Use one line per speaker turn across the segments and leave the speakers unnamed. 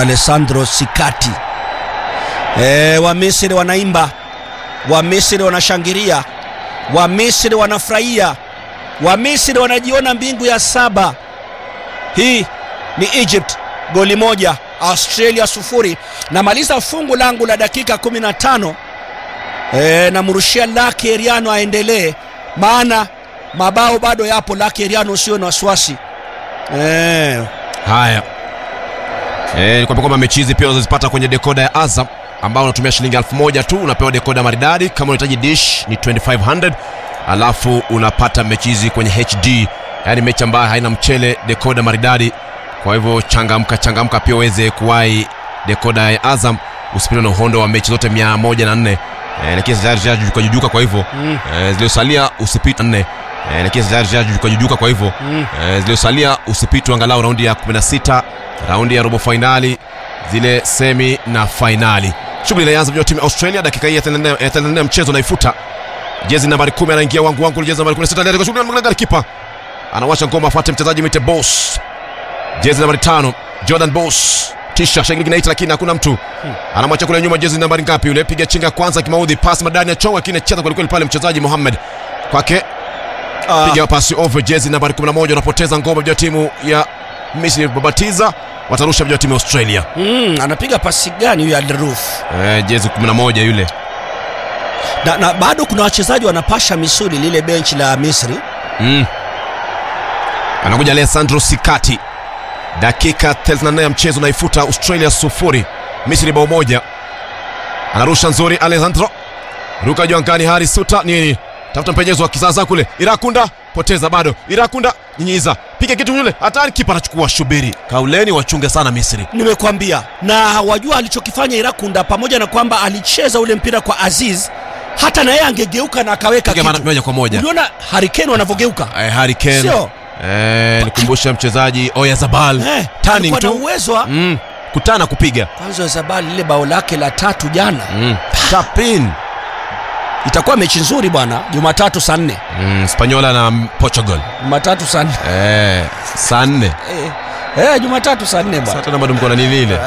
Alessandro Sikati. E, wa Misri wanaimba, wa Misri wanashangilia, wa Misri wanafurahia, wa Misri wanajiona mbingu ya saba. Hii ni Egypt goli moja Australia sufuri. Namaliza fungu langu la dakika 15 e, namrushia Lucky Eriano aendelee, maana mabao bado yapo. Lucky Eriano, usio na wasiwasi e.
Haya, eh, nikwambia kwamba mechi hizi pia unazozipata kwenye dekoda ya Azam ambao unatumia shilingi elfu moja tu unapewa dekoda maridadi. Kama unahitaji dish ni 2500 alafu unapata mechi hizi kwenye HD, yaani mechi ambayo haina mchele, dekoda maridadi. Kwa hivyo changamka, changamka pia uweze kuwahi dekoda ya Azam, usipitwe na uhondo wa mechi zote 104 eh, lakini tayari zishajujuka jujuka, kwa hivyo
Mm.
eh, zilizosalia usipite nne eh, lakini tayari zishajujuka jujuka, kwa hivyo
Mm.
eh, zilizosalia usipitwe angalau raundi ya 16 raundi ya robo fainali zile semi na fainali. Shughuli inaanza vya timu ya Australia, dakika hii ya 34 ya 34 mchezo naifuta. Jezi nambari 10 anaingia wangu wangu, jezi nambari 16 ndio shughuli anaangalia kipa. Anawasha ngoma afuate mchezaji mwite Boss. Jezi nambari 5 Jordan Boss. Tisha shangili kinaita lakini hakuna mtu. Anamwacha kule nyuma jezi nambari ngapi yule? Piga chinga kwanza kimaudhi, pasi madani ya chonga lakini cheza kweli kweli pale mchezaji Mohamed. Kwake
Ah,
piga pasi over jezi nambari 11 wanapoteza ngoma vya timu ya Misri babatiza watarusha vya timu ya Australia.
mm, anapiga pasi gani huyu Alruf?
Eh, jezi 11 yule.
Na, na bado kuna wachezaji wanapasha misuli lile benchi la Misri.
Mm. Anakuja Alessandro Sikati. Dakika 34 ya mchezo naifuta Australia sufuri. Misri bao moja. Anarusha nzuri Alessandro. Ruka juu angani Hari Suta nini? Tafuta mpenyezo wa kisasa kule. Irakunda poteza bado. Irakunda nyinyiza. Piga kitu yule. Hatari kipa anachukua shubiri. Kauleni wachunge sana Misri.
Nimekwambia, na wajua alichokifanya Irakunda, pamoja na kwamba alicheza ule mpira kwa Aziz, hata na yeye angegeuka na akaweka
Piga mara
kitu.
moja kwa moja.
Uliona Harikeni wanavyogeuka
Eh, Harry Kane.
Sio.
Eh, nikumbusha mchezaji Oyarzabal.
eh,
Turning
alikuwa na
tu.
uwezo wa
Mm. Kutana kupiga.
kwanza Zabali lile bao lake la tatu jana,
Mm. Tap in.
itakuwa mechi nzuri bwana. Jumatatu saa nne,
Mm, Spanyola na Portugal.
Jumatatu saa nne
Eh, saa nne.
eh, eh, Jumatatu saa nne
Sasa
bwana,
tena bado mko na nini ile?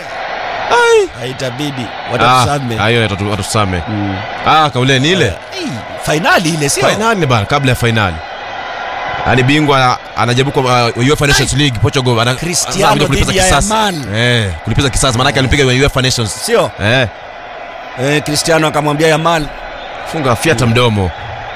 haitabidi
Ah,
watatusame.
ah, hiyo watatu- watusame. Ah, kauleni ile.
Eh, fainali ile sio
Finali bana kabla ya finali. Yaani bingwa anajaribu kwa uh, UEFA Nations League Portugal ana
Cristiano
anakuja kulipiza
dhidi ya
kisasi.
Yamal.
Eh, kulipiza kisasi maana yake alimpiga kwenye UEFA Nations.
sio
Eh,
eh, Cristiano akamwambia Yamal
funga fiata mdomo.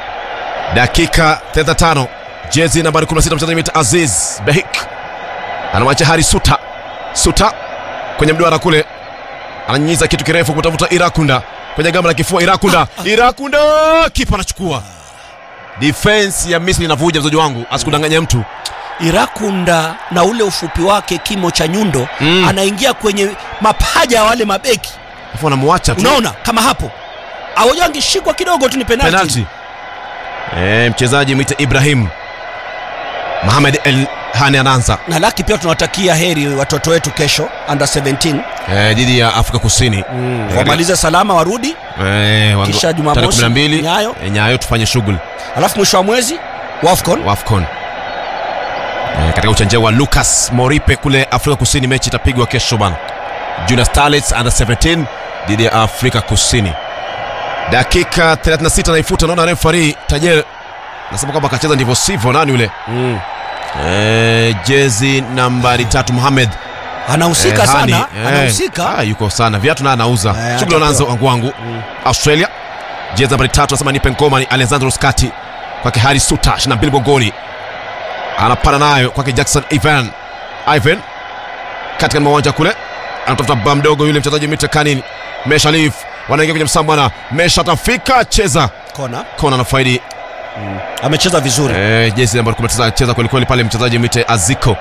Dakika 35. Jezi nambari 16 mchezaji mita Aziz Behik. Anamwacha Hari Suta. Suta kwenye mduara kule. Ananyinyiza kitu kirefu kutafuta Irakunda. Kwenye gamba la kifua Irakunda. Irakunda kipa anachukua. Defense ya Misri inavuja mzaji wangu, asikudanganya mtu.
Irakunda na ule ufupi wake kimo cha nyundo
Mm.
anaingia kwenye mapaja ya wale mabeki,
Alafu anamwacha tu.
unaona kama hapo awoja angeshikwa kidogo tu ni penalti.
penalty. Eh, mchezaji mwite Ibrahim Mohamed El Hani anaanza
Na laki pia tunawatakia heri watoto wetu kesho under 17
eh, dhidi ya Afrika Kusini Eh,
wamalize salama warudi,
eh, wangu-
Kisha Jumamosi,
tarehe 12
Nyayo.
eh, Nyayo tufanye shughuli
alafu mwisho wa mwezi Wafcon
Wafcon eh, katika uchanja wa Lucas Moripe kule Afrika Kusini. Mechi itapigwa kesho bana, Junior Starlets under 17 dhidi ya Afrika Kusini. Dakika 36 naifuta, naona referee Tajer nasema kwamba akacheza ndivyo sivyo. Nani yule eh, jezi nambari tatu Mohamed
anahusika
Eh, Hani,
sana,
eh,
anahusika
ah, yuko sana viatu na anauza
Eh,
shughuli
atapewa.
wanaanza wangu wangu Australia jezi nambari tatu anasema nipe ngoma ni Alessandro Scatti kwake Hari Suta 22 mgongoni anapanda nayo kwake Jackson Ivan Ivan katika uwanja kule anatafuta ba mdogo yule mchezaji Mita Kanin Mesha Leaf wanaingia kwenye msambwana Mesha atafika cheza
kona,
kona na faidi
amecheza vizuri
eh, jezi nambari 19 cheza kweli kweli pale mchezaji Mite Aziko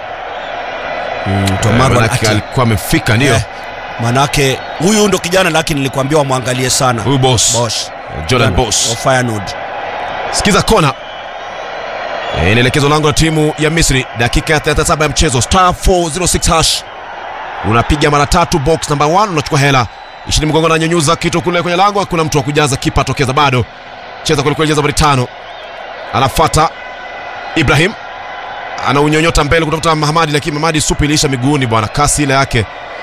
Tomago
Eh, manake
Ati.
alikuwa amefika ndio
Eh, manake huyu ndo kijana lakini nilikwambia wamwangalie sana
huyu boss
Bosch
Jordan
Kijana
Boss
wa Feyenoord.
sikiza kona Eh, inaelekezwa lango la timu ya misri dakika ya 37 ya mchezo star 406 hash unapiga mara tatu box number 1 unachukua hela ishini mgongo ananyanyuza kitu kule kwenye lango hakuna mtu wa kujaza kipa atokeza bado cheza kwelikweli jeza nambari tano anafata ibrahim anaunyonyota mbele kutafuta mahamadi lakini mahamadi supu iliisha miguuni bwana kasi ile yake